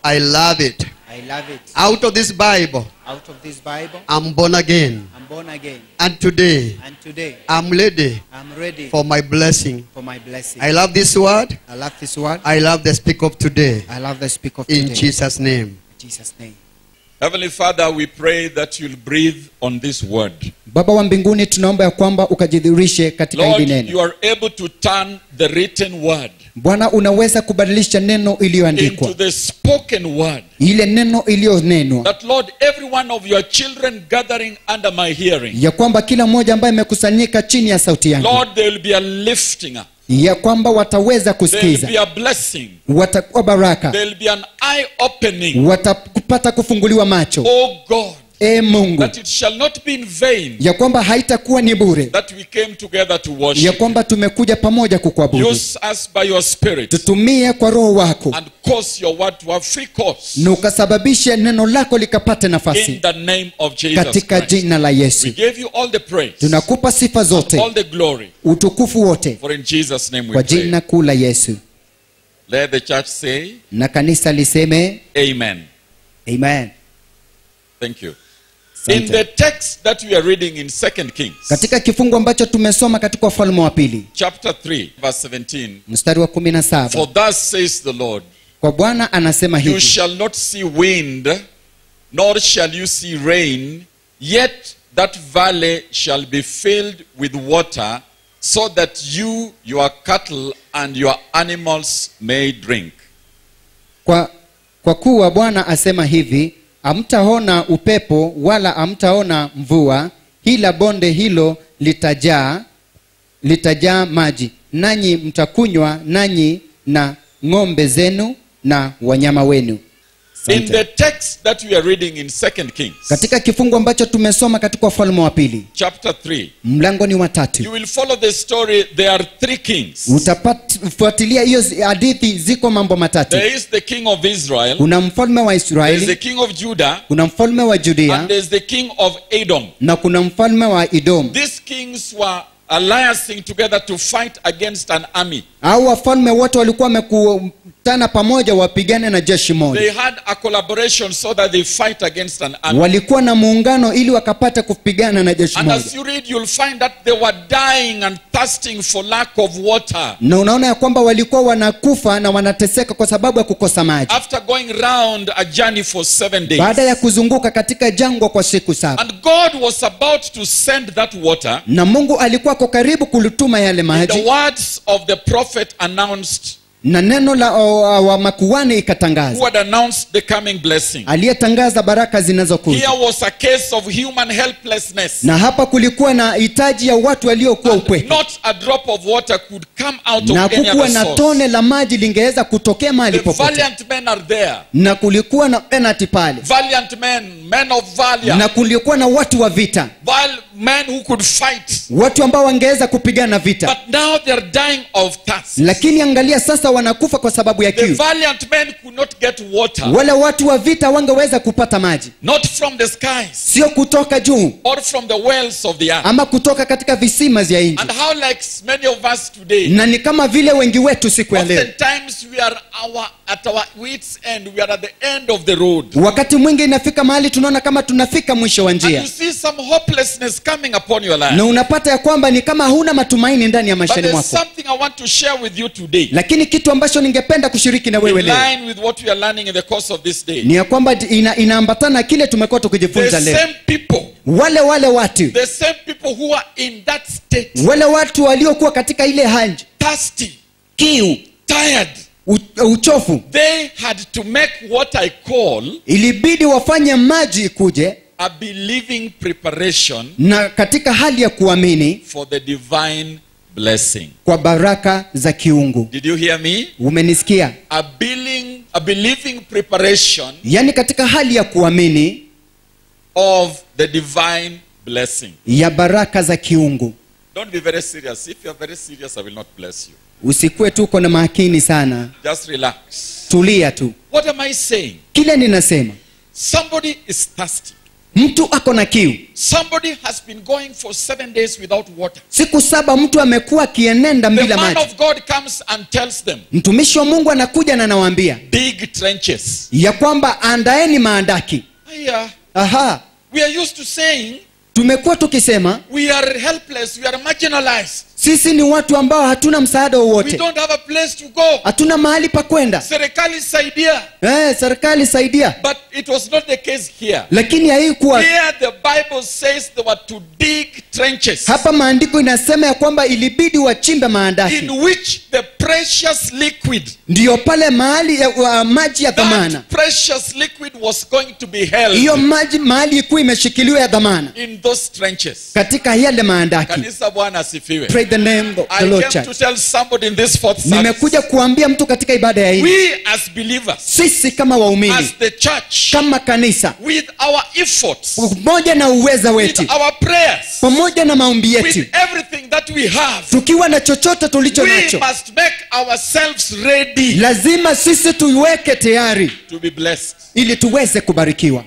I love it. I love it. Out of this Bible, Out of this Bible, I'm born again. I'm born again. And today, And today, I'm ready I'm ready for my blessing. for my blessing. I love this word. I love this word. I love the speak of today. I love the speak of In today. Jesus' name. In Jesus' name. Heavenly Father, we pray that you'll breathe on this word. baba wa mbinguni tunaomba ya kwamba ukajidhihirishe katika Lord, hili neno you are able to turn the written word bwana unaweza kubadilisha neno iliyoandikwa into the spoken word. ile neno iliyonenwa That, Lord, every one of your children gathering under my hearing, ya kwamba kila mmoja ambaye amekusanyika chini ya sauti yangu Lord, there will be a lifting up. ya kwamba wataweza There will kusikiza be a blessing. watakuwa baraka There will be an eye opening. watapata kufunguliwa macho Oh God, e mungu that it shall not be in vain ya kwamba haitakuwa ni bure that we came together to ya worship. kwamba tumekuja pamoja kukuabudu Use us by your spirit tutumie kwa roho wako and cause your word to have free course na ukasababisha neno lako likapate in nafasi the name of Jesus katika Christ. jina la We yesu give you all the praise, tunakupa sifa zote all the glory, utukufu wote for in Jesus' name we kwa pray. jina kuu la yesu Let the church say, na kanisa liseme Amen. amen Thank you. In Asante. the text that we are reading in Second Kings, katika kifungu ambacho tumesoma katika ufalme wa pili chapter 3, verse 17, mstari wa kumi na for saba thus says the Lord, kwa bwana anasema You hivi shall not see wind, nor shall you see rain, yet that valley shall be filled with water, so that you, your cattle, and your animals may drink. kwa, kwa kuwa bwana asema hivi hamtaona upepo wala hamtaona mvua ila bonde hilo litajaa litajaa maji nanyi mtakunywa nanyi na ng'ombe zenu na wanyama wenu In Asante. the text that we are reading in Second Kings, katika kifungu ambacho tumesoma katika ufalme wa pili chapter 3, mlango ni you watatu will follow the story. There are three kings. utafuatilia hiyo zi- hadithi ziko mambo matatu There is the king of Israel, kuna mfalme wa there is the israeli king of Judah, kuna mfalme wa judia and there is the king of Edom. na kuna mfalme wa idom These kings were alliancing together to fight against an army. au wafalme wote walikuwa wamekutana pamoja wapigane na jeshi They moja had a collaboration so that they fight against an army. walikuwa na muungano ili wakapata kupigana na jeshi And moja as you read, you'll find that they were dying and thirsting for lack of water. na unaona ya kwamba walikuwa wanakufa na wanateseka kwa sababu ya kukosa maji After going round a journey for seven days. baada ya kuzunguka katika jangwa kwa siku saba And God was about to send that water. na mungu alikuwa ako karibu kulituma yale The maji words of the prophet announced, na neno la o, o, wa makuani who ikatangaza had announced the coming blessing. aliyetangaza baraka zinazokuja Here was a case of human helplessness. na hapa kulikuwa na hitaji ya watu waliokuwa And upweke not a drop of water could come out na of any kukuwa other na source. tone la maji lingeweza kutokea mahali The popote valiant men are there. na kulikuwa na penati pale Valiant men, men of valor. na kulikuwa na watu wa vita Val- men who could fight. watu ambao wangeweza kupigana vita But now they are dying of thirst. lakini angalia sasa wanakufa kwa sababu ya The kiu valiant men could not get water. wale watu wa vita wangeweza kupata maji Not from the skies sio kutoka juu or from the wells of the earth. ama kutoka katika visima vya nchi And how like many of us today, na ni kama vile wengi wetu siku ya leo oftentimes we are our, at our wits end. We are at the end of the road. wakati mwingi inafika mahali tunaona kama tunafika mwisho wa And njia you see some hopelessness coming upon your life. na unapata ya kwamba ni kama huna matumaini ndani ya But maishani there's mwako something I want to share with you today. lakini kitu ambacho ningependa kushiriki na In wewe leo line with what we are learning in the course of this day. ni ya kwamba ina, inaambatana na kile tumekuwa The tukijifunza leo same people, wale wale watu the same people who are in that state, wale watu waliokuwa katika ile hali thirsty, kiu tired, u, uchofu they had to make what I call ilibidi wafanye maji ikuje a believing preparation na katika hali ya kuamini for the divine blessing. kwa baraka za kiungu Did you hear me? umenisikia A believing, a believing preparation yaani katika hali ya kuamini of the divine blessing. ya baraka za kiungu Don't be very serious. If you are very serious, I will not bless you. usikuwe tu uko na makini sana Just relax. tulia tu What am I saying? kile ninasema Somebody is thirsty. mtu ako na kiu Somebody has been going for seven days without water. siku saba mtu amekuwa akienenda The bila man maji of God comes and tells them, mtumishi wa mungu anakuja na anawaambia dig trenches. ya kwamba andaeni maandaki Yeah. aha We are used to saying tumekuwa tukisema we are helpless, we are marginalized, sisi ni watu ambao hatuna msaada we wowote don't have a place to go. hatuna mahali pa kwenda Serikali saidia. eh, serikali saidia But it was not the case here. lakini haikuwa Here the Bible says they were to dig trenches hapa maandiko inasema ya kwamba ilibidi wachimbe maandaki in which the precious liquid, ndiyo pale mahali ya, wa, maji ya dhamana that precious liquid was going to be held hiyo maji mahali ikuwa imeshikiliwa ya dhamana in those trenches. katika yale maandaki Kanisa Bwana asifiwe. Pray the name of the I Lord came to Church. tell somebody in this fourth service. nimekuja kuambia mtu katika ibada ya hii We as believers, sisi kama waumini as the church, kama kanisa with our efforts, pamoja na uweza with wetu our prayers, pamoja na maombi yetu with everything that we have, tukiwa na chochote tulicho we nacho must make ourselves ready lazima sisi tuiweke tayari to be blessed. ili tuweze kubarikiwa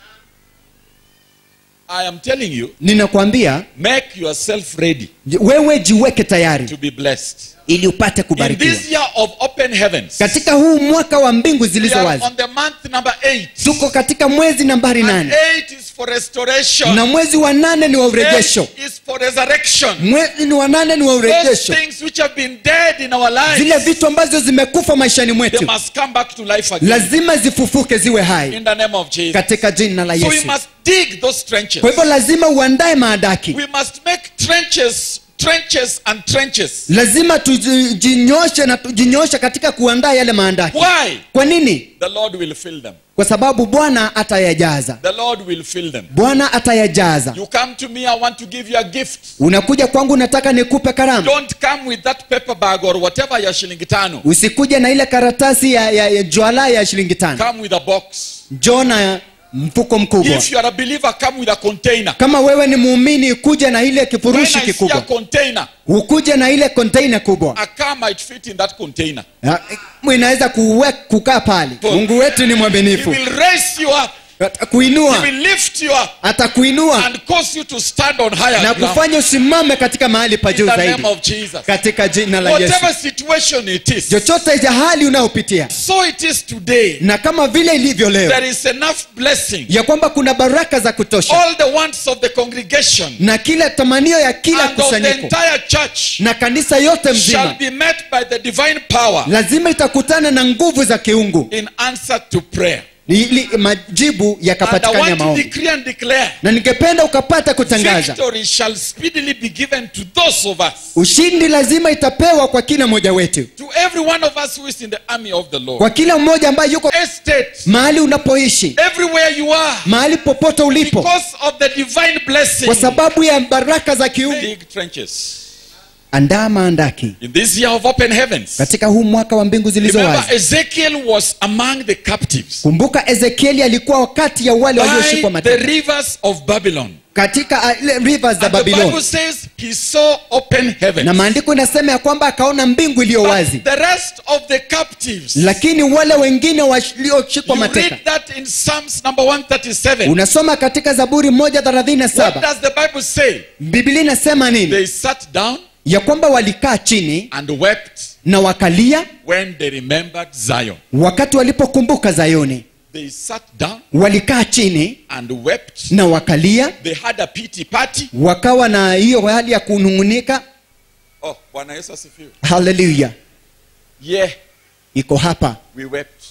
I am telling you, ninakwambia make yourself ready wewe jiweke tayari to be blessed. ili upate In kubarikiwa this year of open heavens, katika huu mwaka wa mbingu we zilizo are wazi on the month number eight. tuko katika mwezi nambari And nane eight is for restoration. na mwezi wa nane ni wa urejesho Eight is for resurrection. mwezi ni wa nane ni wa Those urejesho things which have been dead in our zile lives, vitu ambazo zimekufa maishani they mwetu must come back to life again. lazima zifufuke ziwe hai In the name of Jesus. katika jina la So we yesu must dig those trenches. kwa hivyo lazima uandae maadaki We must make trenches, trenches and trenches. lazima tujinyoshe na tujinyoshe katika kuandaa yale maandaki Why? kwa nini The Lord will fill them. kwa sababu bwana atayajaza The Lord will fill them. bwana atayajaza You come to me, I want to give you a gift. unakuja kwangu nataka nikupe karamu Don't come with that paper bag or whatever ya shilingi tano. usikuje na ile karatasi ya, ya, ya jwala ya shilingi tano Come with a box. njoo na mfuko mkubwa If you are a believer, come with a container. kama wewe ni muumini kuja na ile When kifurushi I see a kikubwa container, ukuje na ile konteina kubwa a car might fit in that container. Ya, inaweza kuwe, kukaa pale mungu wetu ni He mwaminifu will raise you up. He atakuinua will lift you up atakuinua and cause you to stand on higher na ground. kufanya usimame katika mahali pa In juu the zaidi name of Jesus. katika jina la yesu Whatever situation it is. chochote cha hali unayopitia So it is today. na kama vile ilivyo leo There is enough blessing. ya kwamba kuna baraka za kutosha All the wants of the congregation na kila tamanio ya kila and of the kusanyiko entire church na kanisa yote shall mzima be met by the divine power lazima itakutana na nguvu za kiungu in answer to prayer. ili majibu And I yakapatikana ya want to maombi decree and declare na ningependa ukapata kutangaza victory shall speedily be given to those of us, ushindi lazima itapewa kwa kila mmoja wetu to every one of us who is in the army of the Lord. kwa kila mmoja ambaye yuko Estate, mahali unapoishi everywhere you are, mahali popote ulipo because of the divine blessing. kwa sababu ya baraka za kiungu Big trenches. andaa maandaki In this year of open heavens, katika huu mwaka wa mbingu zilizo remember wazi Ezekiel was among the captives kumbuka ezekieli alikuwa wakati ya wale walioshikwa by the mateka rivers of Babylon. katika uh, ile rivers za And the Bible babiloni says he saw open heaven. na maandiko inasema ya kwamba akaona mbingu iliyo wazi But the rest of the captives, lakini wale wengine walioshikwa you mateka read that in Psalms number 137. unasoma katika zaburi moja thelathini na What saba does the Bible say? biblia inasema nini They sat down ya kwamba walikaa chini and wept na wakalia when they remembered Zion. wakati walipokumbuka zayoni They sat down walikaa chini and wept. na wakalia They had a pity party. wakawa na hiyo hali ya kunung'unika Oh, Bwana Yesu asifiwe. haleluya Yeah, iko hapa we wept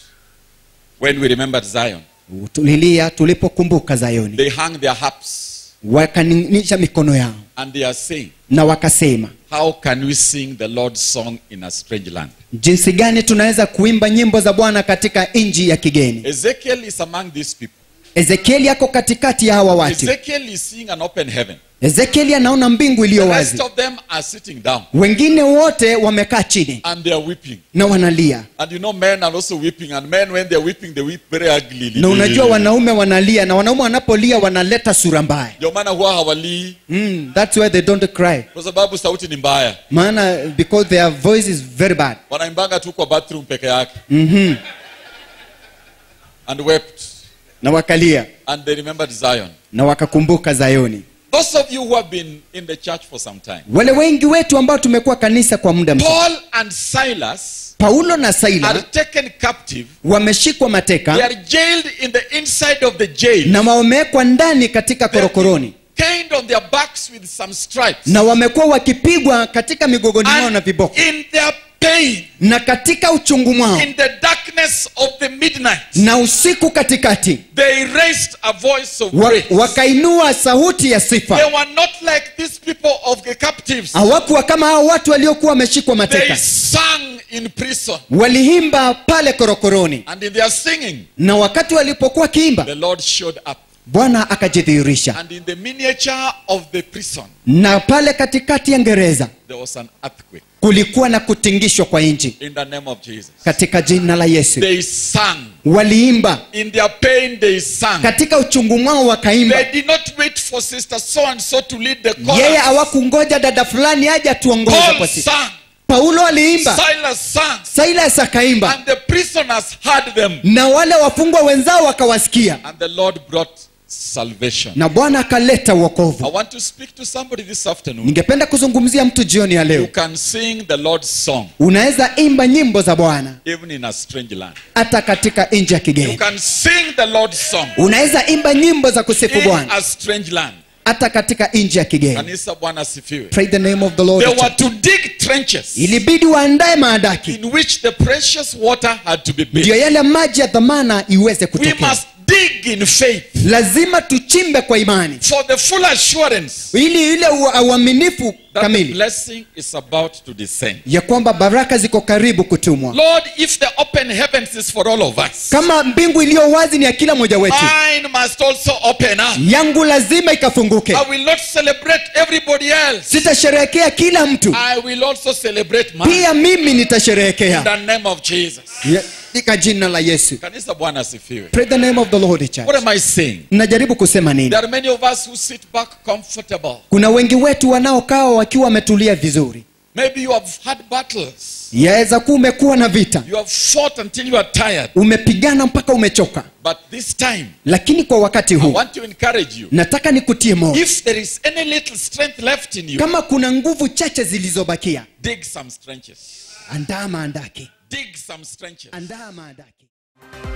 when we remembered Zion. tulilia tulipokumbuka zayoni They hung their harps wakaning'isha mikono yao and they are saying, na wakasema How can we sing the Lord's song in a strange land? jinsi gani tunaweza kuimba nyimbo za bwana katika nchi ya kigeni Ezekiel is among these people. ezekieli ako katikati ya hawa watu Ezekiel is seeing an open heaven. ezekieli anaona mbingu iliyo The wazi rest of them are sitting down wengine wote wamekaa chini and they are weeping. na wanalia And you know, men are also weeping. And men, when they're weeping, they weep very ugly. na unajua wanaume wanalia na wanaume wanapolia wanaleta sura mbaya Ndio maana huwa hawalii mm, that's why they don't cry kwa sababu sauti ni mbaya. maana because their voice is very bad Wanaimbanga tu kwa bathroom peke yake mm-hmm. and wept. na wakalia and they remembered Zion. na wakakumbuka zayoni Those of you who have been in the church for some time, wale wengi wetu ambao tumekuwa kanisa kwa muda mrefu Paul and Silas paulo na are saila taken captive. wameshikwa They mateka are jailed in the inside of the jail. na wamewekwa ndani katika They have korokoroni been Caned on their backs with some stripes. na wamekuwa wakipigwa katika migogoni mwao na And viboko in their pain, na katika uchungu mwao in the darkness of the midnight, na usiku katikati they raised a voice of wa, praise. wakainua sauti ya sifa They were not like these people of the captives. hawakuwa kama hao watu waliokuwa wameshikwa They mateka sang in prison. waliimba pale korokoroni And in their singing, na wakati walipokuwa kiimba the Lord showed up. bwana akajidhihirisha And in the miniature of the prison, na pale katikati ya ngereza there was an earthquake. kulikuwa na kutingishwa kwa nchi In the name of Jesus. katika jina la yesu They sang. waliimba In their pain, they sang. katika uchungu mwao wakaimba They did not wait for Sister so and so to lead the yeye chorus. hawakungoja dada fulani aje atuongoze Paul kwa sisi sang. paulo aliimba Silas sang. silas akaimba And the prisoners heard them. na wale wafungwa wenzao wakawasikia And the Lord brought salvation. na bwana akaleta I uokovu want to speak to somebody this afternoon. ningependa kuzungumzia mtu jioni ya You leo can sing the Lord's song unaweza imba nyimbo za bwana even in a strange land. hata katika nchi ya You kigeni can sing the Lord's song unaweza imba nyimbo za kusifu in bwana a strange land. hata katika nchi ya kigeni Kanisa Bwana sifiwe. Pray the name of the They Lord were to dig trenches ilibidi waandae maandaki in which the precious water had to be ndiyo built. yale maji ya dhamana iweze We kutokea must dig in faith lazima tuchimbe kwa imani for the full assurance ili ile ua- uaminifu that the kamili blessing is about to descend. ya kwamba baraka ziko karibu kutumwa Lord, if the open heavens is for all of us, kama mbingu iliyo wazi ni ya kila mmoja wetu mine must also open up. yangu lazima ikafunguke I will not celebrate everybody else. sitasherehekea kila mtu I will also celebrate mine. pia mimi In nitasherehekea the name of Jesus. Ya- katika jina la yesu Kanisa Bwana sifiwe. Pray the name of the Lord church. What am I saying? najaribu kusema nini There are many of us who sit back comfortable. kuna wengi wetu wanaokaa wakiwa wametulia vizuri Maybe you have had battles. yaweza kuwa umekuwa na vita You have fought until you are tired. umepigana mpaka umechoka But this time, lakini kwa wakati I huu want to encourage you. nataka nikutie moyo If there is any little strength left in you, kama kuna nguvu chache zilizobakia dig some trenches. andaa maandaki Dig some trenches. andaa maandaki